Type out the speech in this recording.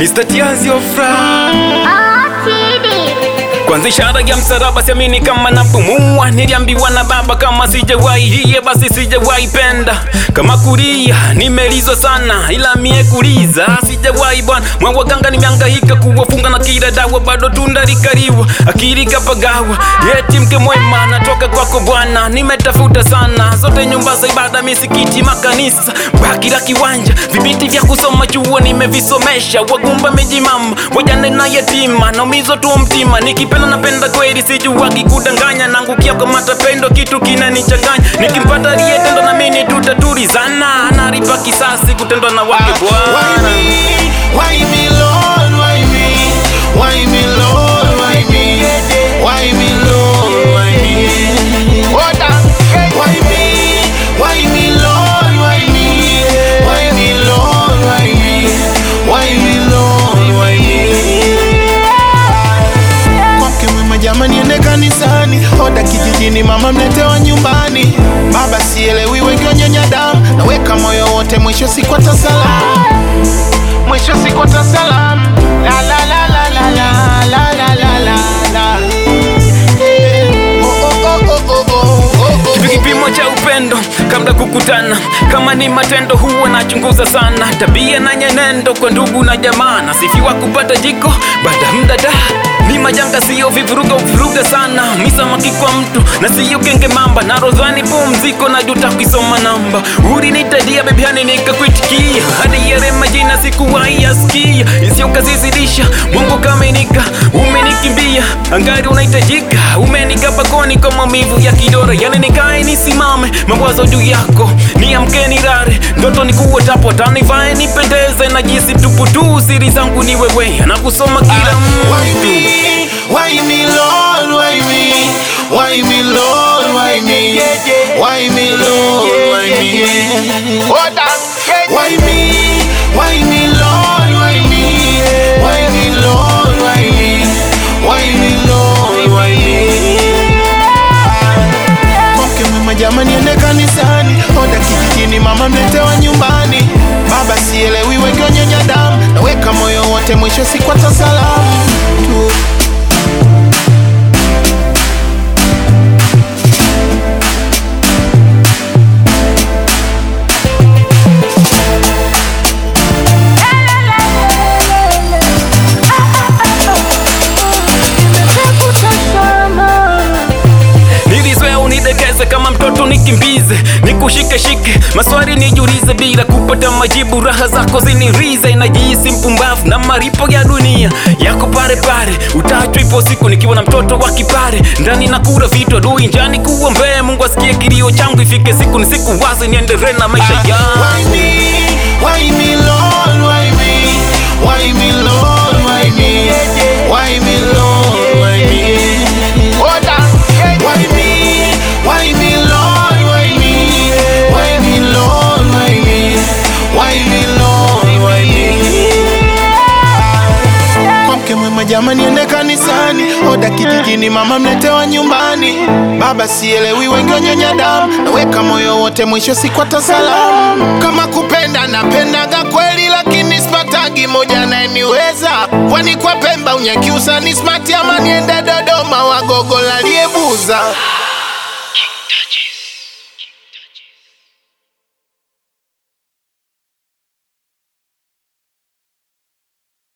Mr. Tiazi Ofra Kuanzisha ishara ya msalaba siamini kama napumua. Niliambiwa na baba kama sijawahi hiye basi sijawahi penda. Kama kulia nimelizwa sana, ila mie kuliza sijawahi bwana. Mwawaganga nimehangaika kuwafunga na kila dawa, bado tunda likaliwa, akili kapagawa. Yeti mke mwema natoka kwako Bwana, nimetafuta sana zote nyumba za ibada, misikiti, makanisa, baki la kiwanja, vibiti vya kusoma chuo nimevisomesha, wagumba mejimama, wajane na yatima, naumizwa tu mtima, nikipenda napenda kweli, sijuwagi kudanganya, nangukia kwa matapendo, kitu kinanichanganya, nikimpata aliyetendwa na mimi tutatulizana, analipa kisasi kutendwa na wake Why Bwana. me? Why me, Lord? Why me? Why me, Lord? Why me? Why me, Lord? Why me? Why me? Why me, Lord? Why me? Why me, Lord? Why me? Why me, Lord? Why me? Kwake mwema jamani, ende kanisani, oda kijijini, mama mletewa nyumbani, baba sielewi, wengi wanyonya damu, naweka moyo wote, mwisho siku atasalamu mwisho siku tasalam la la la la la la la la la la la Eh, oh, oh, oh, oh, oh, oh, oh, Kipi oh. kipimo cha upendo kabla kukutana, kama ni matendo huwa nachunguza sana, tabia na nyenendo kwa ndugu na jamaa, nasifiwa kupata jiko baada muda da ni majanga, siyo vivuruga uvuruga sana, misamaki kwa mtu na siyo genge mamba, na rozani pumziko na juta kuisoma namba, ulinitadia bebiani nikakuitikia, hadi yale majina sikuwahi yasikia, isiyo kazizidisha, Mungu kamenika, umenikimbia, angari unahitajika, umenika pakoni kwa maumivu ya kidore, yani nikae nisimame, mawazo juu yako, niamke nilale, ndoto ni kuwa tapo, tanivae nipendeze, na jinsi tupu tu, siri zangu ni wewe, na kusoma kila Why mtu me? Why me, Lord? Why me? Why me, Lord? Why me? Why me, Lord? Why me? Why me? Why me, Lord? Why me? Why me, Lord? Why me? Why me, Lord? Why me? Kwake mwema jamani, ende kanisani, oda kijijini, mama mletewa nyumbani, baba sielewi, wengi wanyonya damu, naweka moyo wote, mwisho siku atasalamu tu. Nilizoea unidekeze kama mtoto nikimbize, nikushike shike, maswali nijulize bila kupata majibu, raha zako zinirize, najihisi mpumbavu na maripo ya dunia yako pale pale, utachwa ipo siku nikiwa na mtoto wa kipare, ndani na kura vitu adui njani kuombee, Mungu asikie kilio changu, ifike siku ni siku wazi, niendelee na maisha Why yangu. me? Why me, Lord? Why me? Why me, Lord? Why me? Why me, Lord? Why me? Why me? Why me, Lord? Why me? Why me, Lord? Why me? Why me, Lord? Why me? Kwake mwema jamani, ende kanisani, oda kijijini, mama mletewa nyumbani, baba sielewi, wengi wanyonya damu, naweka moyo wote, mwisho siku atasalamu. Kama kupenda napendaga kweli, lakini sipatagi moja anayeniweza, kwani kwa Pemba unyakiusa ni smart, ama niende Dodoma wagogo laliebuza